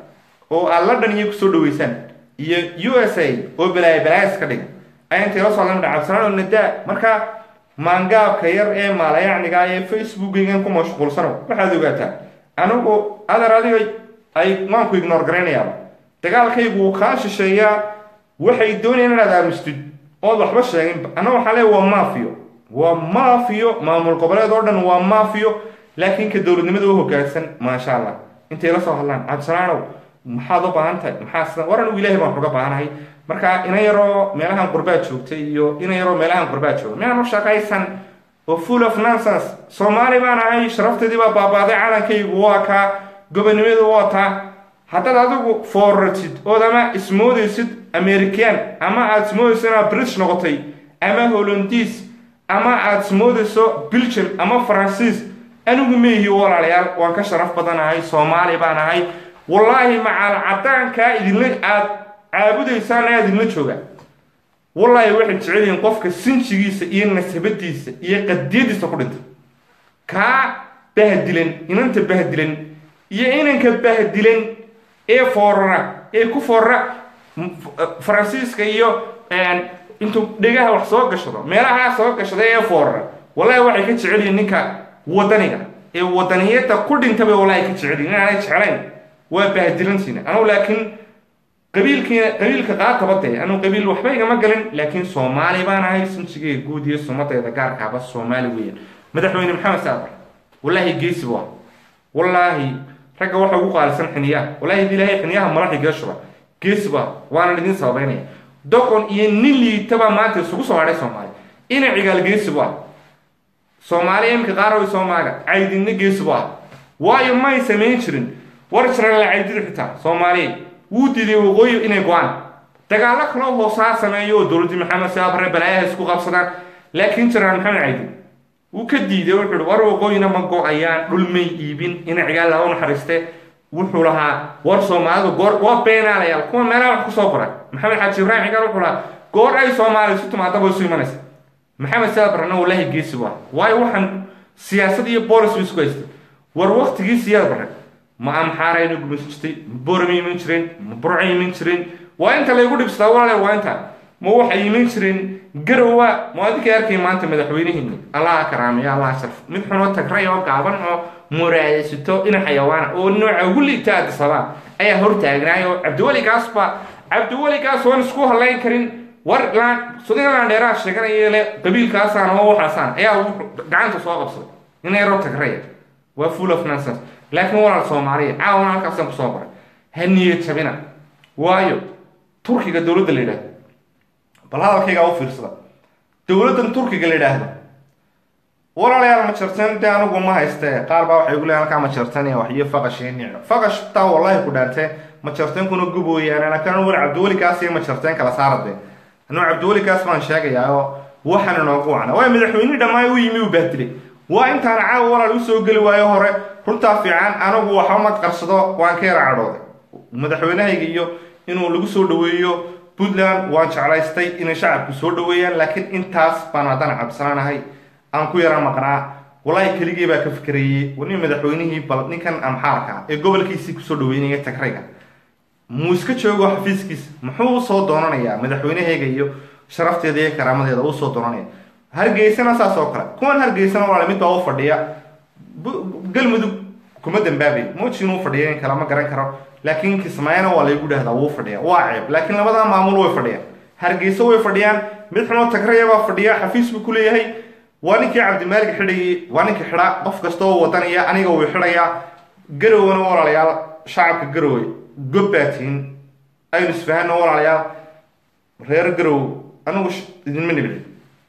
B: oo aad london iyo kusoo dhaweysaan iyo u s a oo balaaya balaayas ka dhiga ayaa intay la soo hadlan cabdisalaan oo nadaa marka maangaabka yar ee maalayacniga ee facebookaygan ku mashquulsano waxaad ogaataa anigu adar adiga ay waanku ignore garaynayaaba dagaalkaygu wuu kaa shisheeyaa waxay doonayaan inaad aamustid ood waxba sheeginba anna waxaa leeya waa maafiyo waa maafiyo maamul goboleed oo dhan waa maafiyo laakiin ka dowladnimada u hogaansan maasha allah intay la soo hadlaan cabdisalaanow maxaad u baahan tahay maxaa sida war anigu ilaahay baan uga baahanahay marka ina yaroo meelahan qurbaad joogtay iyo ina yaroo meelahan qurbaad jooga miyaan u shaqaysan oo full of nonsense soomaali baan ahay sharafteedii baa baabaaday calankaygu waa kaa gobonimadu waa taa haddaad adigu fooratid ood ama ismoodaysid american ama aad ismoodayso inaad british noqotay ama hollandiis ama aad ismoodayso belgium ama faransiis anigu meehi walaalayaal waan ka sharaf badanahay soomaali baan ahay wallaahi macaal cadaankaa idinla aad caabudaysaan ayaa idinla jooga wallaahi waxay jecel yihiin qofka sinjigiisa iyo nasabadiisa iyo qadiyadiisa ku dhintay kaa bahdilan inanta bahdilan iyo inanka bahdilan ee foorara ee ku foorara faransiiska iyo intuu dhegaha wax soo gashado meelahaa soo gashada ee foorara wallahi waxay ka jecel yihiin ninka wadaniga ee wadaniyada ku dhintaba wallahi ka jecel yihin inaanay jeclayn waa bahdilantiina anugu laakiin qabiilkiina qabiilka qaataba dee anugu qabiil waxba igama galin laakiin soomaali baan ahay sinjigeyga guud iyo sumadeeda gaarkaaba soomaali weeyaan madaxweyne maxamed saadar wallaahi geesi bu ah wallaahi ragga waxa ugu qaalisan xiniyaha wallaahi di ilaahay xiniyaha malaxi gee shuba geesi bu ah waanan idin sababeynaya doqon iyo nin liitaba maanta isugu soo hadhay soomaali ina cigaal geesi bu ah soomaali imika qaarawi soomaaliga caydinna geesi bu ah waayo may samayn jirin war jirala caydida xitaa soomaaliya wuu diiday waqooyi inay go-aan dagaallo kaloo hoosaa sameeyo oo dowladdii maxamed saabare balaayaha isku qabsadaan laakiin jiraan maxamed caydin wuu ka diiday wuxuu hi war waqooyina ma go-ayaan dhulmay iibin ina cigaal laga naxariiste wuxuu lahaa war soomaalidu goor waa beenaalayaal kuwa meelaha wax kusoo qora maxamed xaaji ibraahim cigaal wuxuu lahaa goor ay soomaaliya isu timaadaba isu imanaysa maxamed saabarna wallaahi geesi waa waayo waxaan siyaasad iyo boolis ba isku haystay war waktigii siyaad bare ma amxaarayna gumaysan jirtay ma boorama iman jireen ma burca iman jireen waa inta laygu dhibsadaa walaale waa inta ma waxay iman jireen garowa ma adinka arkay maanta madaxweynihiini allaha karaamiyo allaha sharf mid xunoo tagray oo gaaban oo muraadaysato ina xayawaana oo nooca ugu liigta addisabaa ayaa hortaagnaay oo cabdiweligaas ba cabdiweligaas waan isku halayn karin war sudinlaan dheeraha sheeganaya le qabiilkaasaan oo waxaasaan ayaa gacanta soo qabsaday ina yaroo tagraya waa full of nonsense laakiin walaal soomaaliya caawana halkaasaan kusoo baray ha niyad jabina waayo turkiga dowladda la yidhaahdo bal hadalkaygaa u fiirsada dowladdan turkiga la yidhaahdo walaalayaal ma jarteen dee anigu ma hayste qaar baa waxay gu leeyan halkaa ma jarteen iyo wax iyo faqashii nicno faqash taa wallahi ku dhaantee ma jarteen kuna gubooyaan laakiin war cabdiwelikaas iyo ma jarteen kala saarade anuu cabdiwelikaas baan sheegayaa oo waxaan inoogu wacna waa madaxweyne dhammaan u yimi uu bahdilay waa intaan caawa walaal usoo geli waayo hore runtaa fiican anigu waxba ma qarsado waan ka yara cadhooday madaxweynahayga iyo inuu lagu soo dhaweeyo puntland waan jeclaystay inay shacabku soo dhaweeyaan laakiin intaas baan haddana cabsanaanahay aan ku yara maqnaa walaahi keligii baa ka fikrayey wani madaxweynihii bal ninkan amxaarka ee gobolkiisii kusoo dhaweynaya tagrayga muu iska joogo xafiiskiisa muxuu usoo doonanayaa madaxweynahayga iyo sharafteeda iyo karaamadeeda usoo doonanaya hargeysana saas oo kale kuwan hargeysana walaal mid baa u fadhiya galmudug kuma dambaabay moojin uu fadhiya in kale ma garan karo laakiin kismaayana waa laygu dhahdaa wuu fadhiya waa ceeb laakiin labada maamul way fadhiyaan hargeysa way fadhiyaan mid xunoo tagraya baa fadhiya xafiis buu ku leeyahay waa ninkii cabdimaalig xidhayay waa ninkii xidha qof kasta oo wadanaya aniga wuu xidhayaa garowna walaalayaal shacabka garowe gobbaatiin aynu isfahano walaalayaal reer garow anigu idinma nibci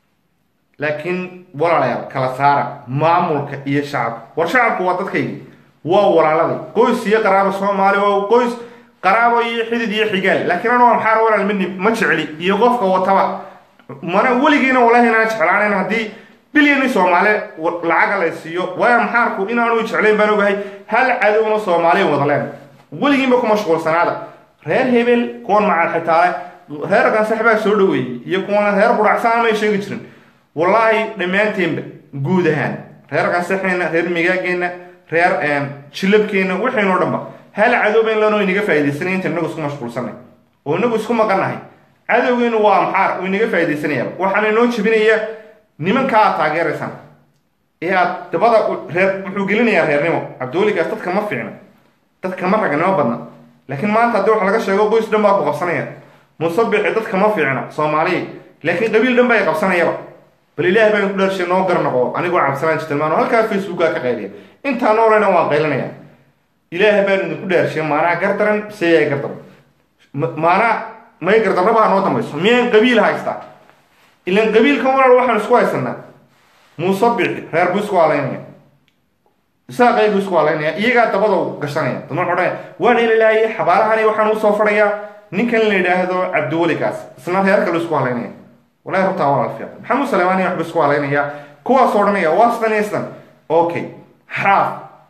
B: laakiin walaalayaal kala saara maamulka iyo shacabka war shacabku waa dadkaygi waa walaalada qoys iyo qaraabo soomaali waa qoys qaraabo iyo xidid iyo xigaal laakiin anu maxaar walaal ma nib ma jecli iyo qofka wataba mana weligiina walahi inaan jeclaanan haddii bilyani soomaali lacaga la siiyo waayo maxaarku inaanu jeclayn baan ogahay hal cadowna soomaaliya wadaleen weligiinba ku mashquulsanaada reer hebel kuwan macal xitaale reer gansax baa soo dhaweeyey iyo kuwana reer qudhacsaan may sheegi jirin wallaahi dhammaanteenba guud ahaan reer gansaxeenna reer migaageenna reer jilabkeenna waxaynoo dhanba hal cadowba in lanoo inaga faaidaysanaya inta inagu isku mashquulsanay oo inagu isku maqannahay cadowgeenu waa amxaar uu inaga faaidaysanaya waxaana inoo jebinaya nimankaa aad taageeraysaan ee aad dabada reer wuxuu gelinayaa reernimo cabdiweligaas dadka ma fiicna dadka ma raganimo badna laakiin maanta haddii wax laga sheego qoys dhan baa ku qabsanaya musabixi dadka ma fiicna soomaaliya laakiin qabiil dhan baa qabsanayaba bal ilaah baan ku dhaarshay noo garnaqo anigoo cabsanaan jirtilmaano halkaa facebookaa ka qayliya intaa noolena waan qaylinaya ilaah baan idinku dhaarshay maanaa gardaran seyaa gardaran maanaa may gardarrabaa noo dambayso miyaan qabiil haystaa ilan qabiilkan walaal waxaan isku haysanaa muusabixi reer buu isku alaynaya isaaqaygu isku alaynaya iyagaa dabada gashanaya dama odhanaya waan ilalaayay xabaalahani waxaan usoo fadhayaa ninkan la yidhaahdo cabdiwelikaas isna reer kale isku halaynaya walahi hortaa walaal fiican maxamud salemaani waxba isku halaynaya kuwaas odhanaya waa sidan iyo sidan okay xaaf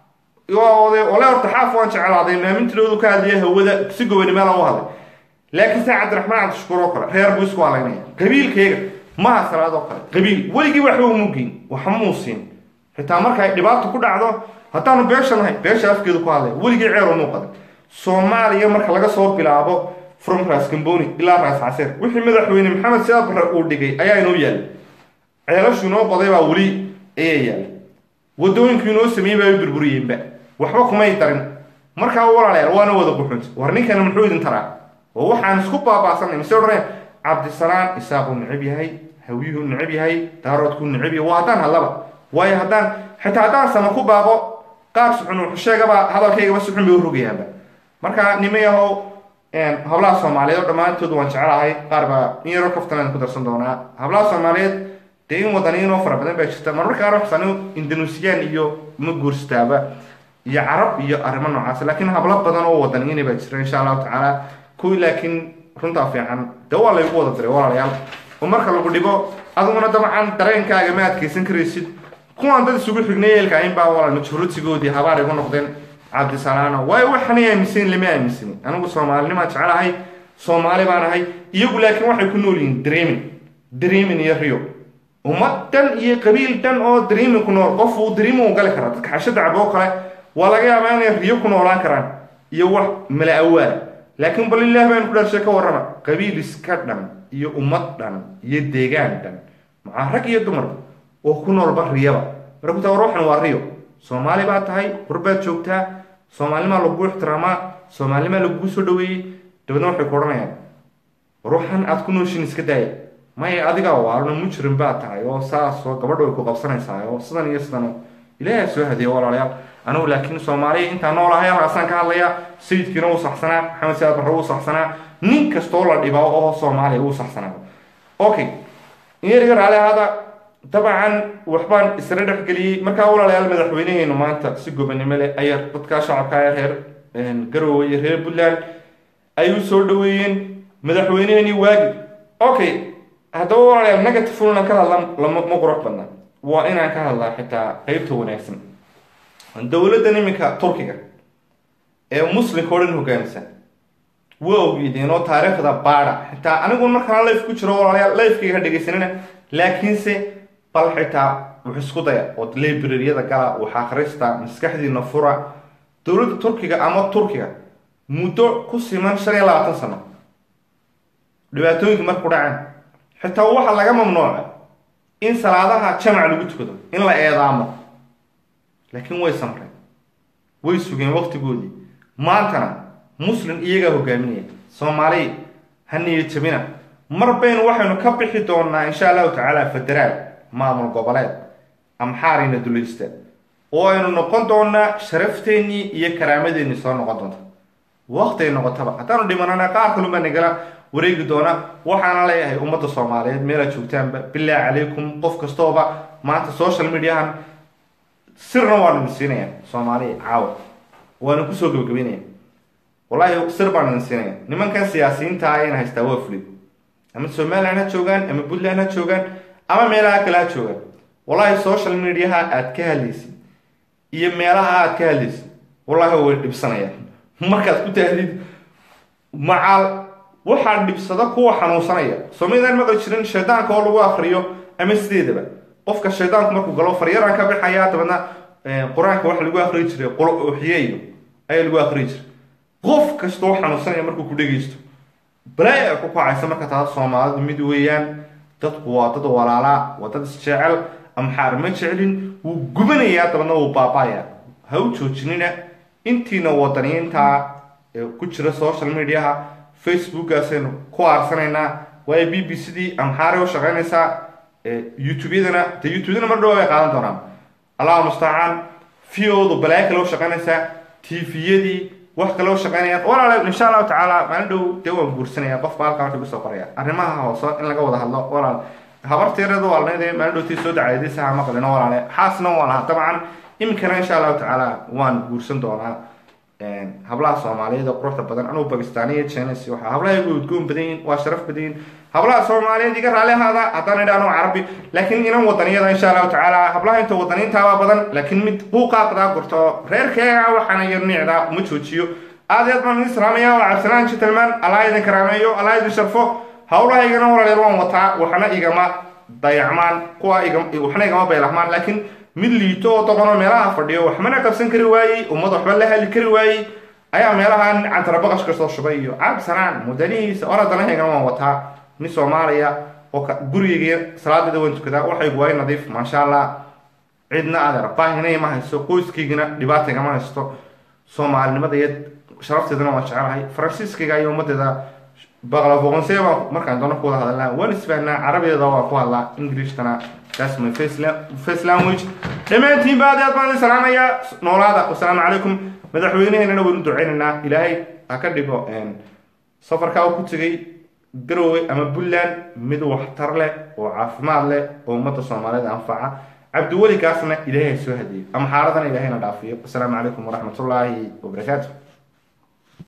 B: walahi horta xaaf waan jeclaaday maamintidoodu ka hadlaya hawada si gobani meel u hadlay laakiin sa cabdiraxmaan cabdishakuur oo kale reer buu isku halaynaya qabiilkayga maha salaad oo kale qabiil weligii waxba umugeyn waxmuu siin xitaa marka ay dhibaato ku dhacdo haddaanu beesha nahay beesha afkeedu ku hadlaya weligii ceer umuu qaday soomaaliya marka laga soo bilaabo from ras gamboni ilaa raas caseer wixii madaxweyne maxamed siyaad barre uu dhigay ayaa inoo yaallay ceelashu inoo qoday baa weli ayaa yaallay wadooyinku inoo sameeyey baa burburiyeenba waxba kumay darin markaa walaalayaal waana wada quxunta war ninkana muxuu idin taraa oo waxaan isku baabaasanay mise odhanaya cabdisalaan isaaquu necab yahay hawiyuhu necab yahay daaroodkuu necab yahay waa haddaan hadlaba waayo haddaan xitaa haddaan sama ku baabo qaar suxun wuxuu sheegaba hadalkaygaba suxun bay u rogayaanba marka nimayahow hablaha soomaaliyeed oo dhammaantood waan jecelahay qaar baa in yaroo kaftanaan ku darsan doonaa hablaha soomaaliyeed dee in wadaniinoo fara badan baa jirta marmarka qaar waxsan indonesiyan iyo ma guurstaaba iyo carab iyo arrimo noocaas laakiin hablo badan oo wadaniina baa jira insha allahu tacaala kuwii laakiin runtaa fiican dee waa laygu wada diray walaalayaal oo marka lagu dhibo adiguna dabcan dareenkaaga ma adkaysan karaysid kuwaan dad isugu xignay eelka inbaa walaal majhuuratigoodii habaar igu noqdeen cabdisalaano waayo waxaanay aaminsanin lama aaminsani anigu soomaalinimaan jecelahay soomaali baan ahay iyagu laakiin waxay ku nool yihiin dreamin dreamin iyo rio ummad dhan iyo qabiil dhan oo dreamin ku nool qof uu dreamin u gali karaa dadka xasho dacbo oo kale waa laga yaabaa inay riyo ku noolaan karaan iyo wax mala awaala laakiin bal ilaah baan ku dharshay ka warrama qabiil iska dhan iyo ummad dhan iyo deegaan dhan macaa rag iyo dumarba oo ku noolba riyaba marka ku taa war waxan waa riyo soomaali baa tahay qurbaad joogtaa soomaalinimaa lagu ixtiraamaa soomaalinimaa lagugu soo dhaweeyey dabeedna waxay ku odhanayaan ruuxan aad ku nooshin iska daaya maya adigaa waalno mujrim baa tahay oo saas oo gabadho ay ku qabsanaysaa oo sidan iyo sidan ilaaha soo hadiya walaalayaal anigu laakiin soomaaliya intaa noolahay halkaasaan ka hadlayaa sayidkiina wuu saxsanaa maxamed siyaad barre wuu saxsanaa nin kastoo la dhibaa oo soomaaliya wuu saxsanaa okay inyariga raali ahaada dabcan waxbaan isla dhexgeliyey markaa walaalayaal madaxweyneheenu maanta si gobanimo leh ayaa dadkaa shacabka ee reer garowe iyo reer puntland ay u soo dhaweeyeen madaxweyneheenii waagi okay haddaba walaalayaal negative inaan ka hadla lama ma qurux badna waa inaan ka hadlaa xitaa qeybta wanaagsan dowladdan iminka turkiga ee muslimka o dhan hogaamisa waa ogeydeeno taariikhda baada xitaa anigu markaan life ku jiro walaalayaal lifekayga ha dhegaysanina laakiinse bal xitaa wax isku daya oo librariyada gala wax akhrista maskaxdiina fura dowladda turkiga ama turkiga muddo ku siman shan iyo labaatan sano dhibaatooyinka marku dhaceen xitaa waxaa laga mamnuuca in salaadaha jamac lagu tukado in la eedaamo laakiin way samreen way sugeen waqtigoodii maantana muslim iyagaa hogaaminaya soomaaliya ha niyad jabina mar baynu waxaynu ka bixi doonaa insha allahu tacaala federaal maamul goboleed amxaarina dulaysta oo aynu noqon doonaa sharafteenii iyo karaamadeenii soo noqon doonta waqti ay noqotaba haddaanu dhimanana qaar kalunbaa nagala wareegi doona waxaana leeyahay ummadda soomaaliyeed meelaad joogtaanba bilaahi calaykum qof kastooba maanta social mediahan sirna waanu idin siinaya soomaaliya caawa waanu kusoo gebagabeynaya wallahi sir baan idin siinaya nimankan siyaasiyiinta ayayna haystaa waa fulid ama somaliland ha joogaan ama puntland ha joogaan ama meelaha kale ha joogaan wallahi social mediaha aad ka hadlaysid iyo meelaha aad ka hadlaysid wallahi way dhibsanayaan markaad ku taahdid macaal waxaa dhibsada kuwa xanuunsanaya soomalidan maqli jirin shaydaanka oo lagu akriyo ama sideedaba qofka shaydaanku markuu galo faryaraan ka bixaya dabeedna qur-aanka waxa lagu akriyi jiray qulo uxiye iyo ayaa lagu akriyi jiray qof kastoo xanuunsanaya markuu ku dhegaysto balaaya ku kacaysa marka taas soomaalidu mid weeyaan dadku waa dad walaalaa waa dad isjecel amxaar ma jeclin wuu gubanayaa dabadna wuu baaba'aya ha u joojinina intiina wadaniyiinta ee ku jira social mediaha facebookaasaynu ku aarsanaynaa waayo b b c dii amxaaray u shaqaynaysaa youtube-yadana de youtube-yadana mar dhow ay qaadan doonaan allahu mustacaan v-odu balaayo kale u shaqaynaysaa tviyadii wax kale u shaqaynayaan walaale insha allahu tacaala maalin dhow dee waan guursanaya qofba halkaa wuxuu kusoo qoraya arrimaha hoose in laga wada hadlo walaal habarteerada waalnayde maalin dhowtii soo dacaydaysaha maqlino walaale xaasna waan lahaa dabcan iminkana insha allahu tacaala waan guursan doonaa hablaha soomaaliyeed oo quruxda badan anugu bakistaaniya jenes waxa hablaha igu udgoon badan yihin waa sharaf badan yihin hablaha soomaaliyeed iga raali ahaada haddaan idhaano carabi laakiin inan wadaniyada insha allahu tacaala hablaha inta wadaniintaabaa badan laakiin mid buuqaaqdaa gurto reerkeega waxaana yar niicdaa uma joojiyo aad iyo aad baan idin salaamaya waa cabdisalaan gentleman allah idin karaameeyo allah idin sharfo hawlahaygana walaaleer waan wataa waxna igama dayacmaan kuwa iga waxna igama baylahmaan laakiin mid liito oo doqonoo meelaha fadhiyo waxmana qabsan kari waayey ummad waxba la hadli kari waayey ayaa meelahan cantarabaqash kasoo shubay iyo cabdisanaan mudanihiisa oradanahaygana waan wataa nin soomaaliya oo gurigeyga salaadeeda waan tukadaa waxaygu waay nadiif maasha allah cidna adeer baahinay ma haysto qoyskaygana dhibaata igama haysto soomaalinimada iyo sharafteedana waan jecelahay faransiiskayga iyo ummadeeda baqlafoqonse baan markaan doono ku wada hadalnaa waan isfahnaa carabigeeda waan ku hadlaa ingilishkana that's my face language dhammaantiin ba aad aad baan idin salaamayaa noolaada wasalaamu calaykum madaxweyneheenana waynu duceynaynaa ilaahay ha ka dhigo safarkaa uu ku tegay garowe ama puntland mid waxtar leh oo caafimaad leh oo ummadda soomaaliyeed anfaca cabdiweli kaasna ilaahay ha soo hadeeyo ama xaaradana ilaahayna dhaafiyo wasalaamu calaykum waraxmatullaahi wabarakaatu